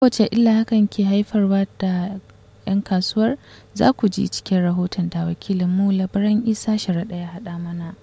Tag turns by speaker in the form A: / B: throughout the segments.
A: wace illa hakan ke haifarwa da 'yan kasuwar za ku ji cikin rahoton da wakilinmu labaran isa sharaɗa ya haɗa mana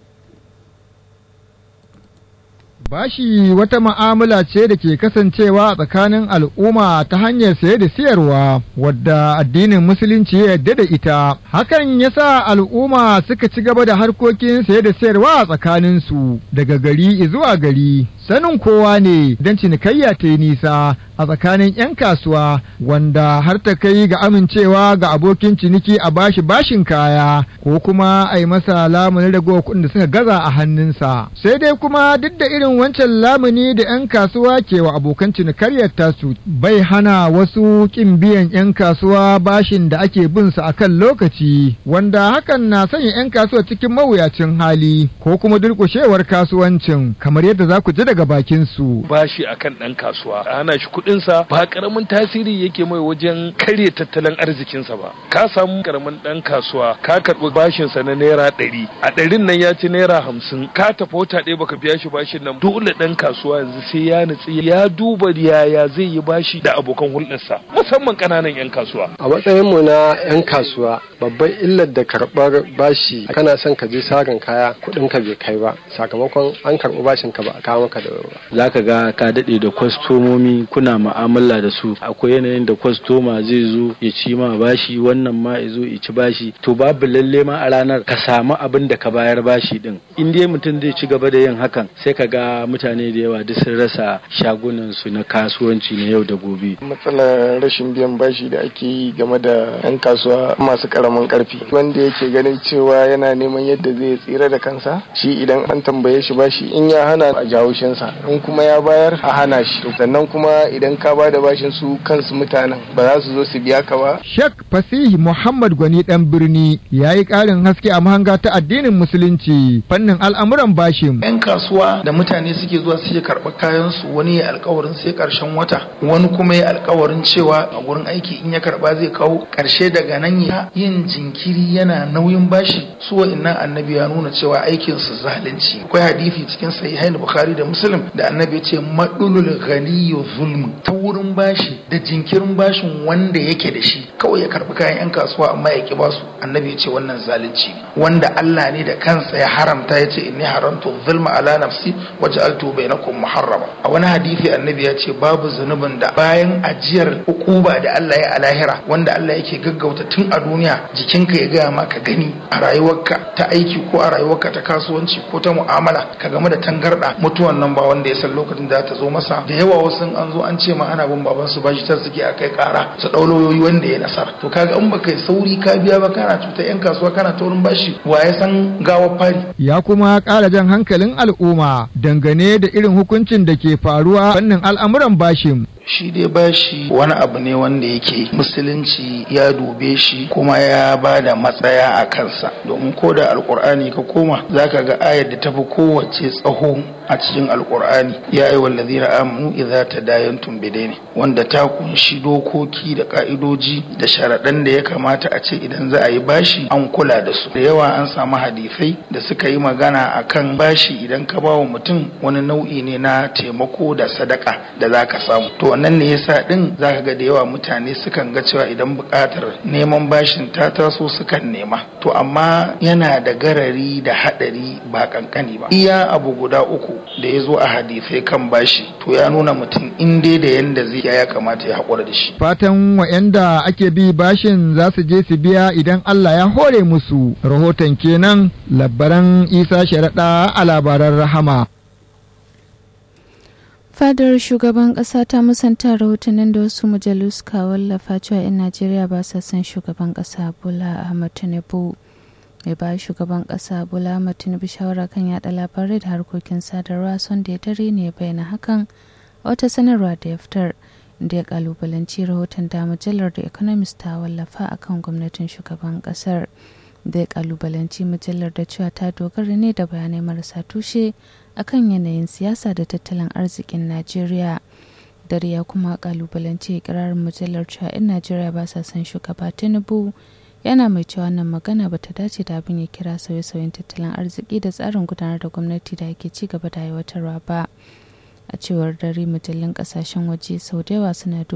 B: Bashi wata ma'amala ce da ke kasancewa a tsakanin al'umma ta hanyar saye da siyarwa wadda addinin musulunci ya yarda da ita. Hakan ya sa al'umma suka ci gaba da harkokin saye da siyarwa a tsakaninsu daga gari zuwa gari. Sanin kowa ne don cinikayya ta yi nisa a tsakanin 'yan kasuwa wanda har ta kai ga amincewa ga abokin ciniki a bashi bashin kaya ko kuma a yi masa lamunin ragowa kuɗin da suka gaza a hannunsa. Sai dai kuma duk da irin wancan lamuni da 'yan kasuwa ke wa abokan cinikayyar tasu bai hana wasu kin biyan 'yan kasuwa bashin da ake bin su a kan lokaci wanda hakan na sanya 'yan kasuwa cikin mawuyacin hali ko kuma durƙushewar kasuwancin kamar yadda za ku ji daga bakin su.
C: Bashi akan ɗan kasuwa a hana shi kuɗinsa ba ƙaramin tasiri yake mai wajen karya tattalin arzikinsa ba. Ka samu ƙaramin ɗan kasuwa ka karɓi bashinsa na naira ɗari a ɗarin nan ya ci naira hamsin ka tafi wata ɗaya baka biya shi bashin nan dole ɗan kasuwa yanzu sai ya nutsi ya duba yaya zai yi bashi da abokan hulɗarsa musamman ƙananan 'yan kasuwa.
D: A matsayin mu na 'yan kasuwa babban illar da karɓar bashi kana son ka je sarin kaya kuɗin ka bai kai ba sakamakon an karɓi bashin ka ba a kawo maka da ba.
E: Za ka ga ka daɗe da kwastomomi kuna ma'amala da su akwai yanayin da kwastoma zai zo ya ci ma bashi wannan ma ya zo ya ci bashi to babu lalle ma a ranar ka samu abin da ka bayar bashi din in dai mutum zai ci gaba da yin hakan sai ka ga mutane da yawa duk sun rasa shagunan su na kasuwanci na yau da gobe
F: matsalar rashin biyan bashi da ake yi game da 'yan kasuwa masu karamin karfi wanda yake ganin cewa yana neman yadda zai tsira da kansa shi idan an tambaye shi bashi in ya hana a jawo shinsa in kuma ya bayar a hana shi sannan kuma idan ka ba da bashin su kansu mutanen ba za su zo su biya ka ba
B: Sheikh Fasihi Muhammad Gwani dan birni ya yi ƙarin haske a mahanga ta addinin musulunci fannin al'amuran bashin
G: 'yan kasuwa da mutane suke zuwa suke karɓar kayan su wani ya alkawarin sai karshen wata wani kuma ya alkawarin cewa a gurin aiki in ya karba zai kawo karshe daga nan ya yin jinkiri yana nauyin bashi su wa'annan annabi ya nuna cewa aikin su zalunci akwai hadisi cikin sahihain bukhari da muslim da annabi ya ce madulul ghaniyu zulm ta wurin bashi da jinkirin bashin wanda yake da shi kawai ya karbi kayan 'yan kasuwa amma ya ki basu annabi ya ce wannan zalunci wanda Allah ne da kansa ya haramta ya ce inni haramtu zulma ala nafsi waj'altu bainakum muharrama a wani hadisi annabi ya ce babu zunubin da bayan ajiyar hukuba da Allah ya a lahira wanda Allah yake gaggauta tun a duniya jikinka ya gaya ma ka gani a rayuwarka ta aiki ko a rayuwarka ta kasuwanci ko ta mu'amala ka game da tangarda mutuwan nan ba wanda ya san lokacin da ta zo masa da yawa wasu an zo an ce ma ana bin baban su bashi ta suke a kai kara su dau lauyoyi wanda ya nasara to kaga in baka sauri ka biya ba kana cuta yan kasuwa kana taurin bashi wa ya san gawar fari
B: ya kuma ƙara jan hankalin al'umma dangane da irin hukuncin da ke faruwa fannin al'amuran bashin
G: shi dai bashi wani abu ne wanda yake musulunci ya dube shi kuma ya ba da matsaya a kansa domin ko da alkur'ani ka koma zaka ga ayar da tafi kowace tsaho a cikin alkur'ani ya yi wallazina amanu idza tadayantum bidaini wanda ta kunshi dokoki da ka'idoji da sharaɗan da ya kamata a ce idan za a yi bashi an kula da su da yawa an samu hadisai da suka yi magana akan bashi idan ka ba wa mutum wani nau'i ne na taimako da sadaka da za ka samu to wannan ne yasa din zaka ga da yawa mutane sukan ga cewa idan buƙatar neman bashin ta taso sukan nema to amma yana da garari da haɗari ba kankani ba iya abu guda uku da ya zo a hadisai kan bashi to ya nuna mutum in dai da yanda zai ya kamata ya haƙura da shi
B: fatan wa'yanda ake bi bashin za su je su biya idan Allah ya hore musu rahoton kenan labbaran isa sharaɗa a labaran rahama
A: fadar shugaban kasa ta musanta rahotannin da wasu mujallu suka wallafa cewa 'yan najeriya ba sa son shugaban kasa bola ahmad tinubu mai ba shugaban kasa bola ahmad tinubu shawara kan yada labarai da harkokin sadarwa son da ya dare ne bayyana hakan a wata sanarwa da ya fitar da ya kalubalanci rahoton da mujallar da economist ta wallafa akan gwamnatin shugaban kasar da ya kalubalanci mujallar da cewa ta dogara ne da bayanai marasa tushe akan yanayin siyasa da tattalin arzikin najeriya dare ya kuma kalubalanci ikirarin mujallar cewa 'yan najeriya ba sa son shugaba tinubu yana mai cewa wannan magana ba ta dace da abin ya kira sauye-sauyen tattalin arziki da tsarin gudanar da gwamnati da ake ci gaba da aiwatarwa ba a cewar dare mujallun kasashen waje sau da yawa suna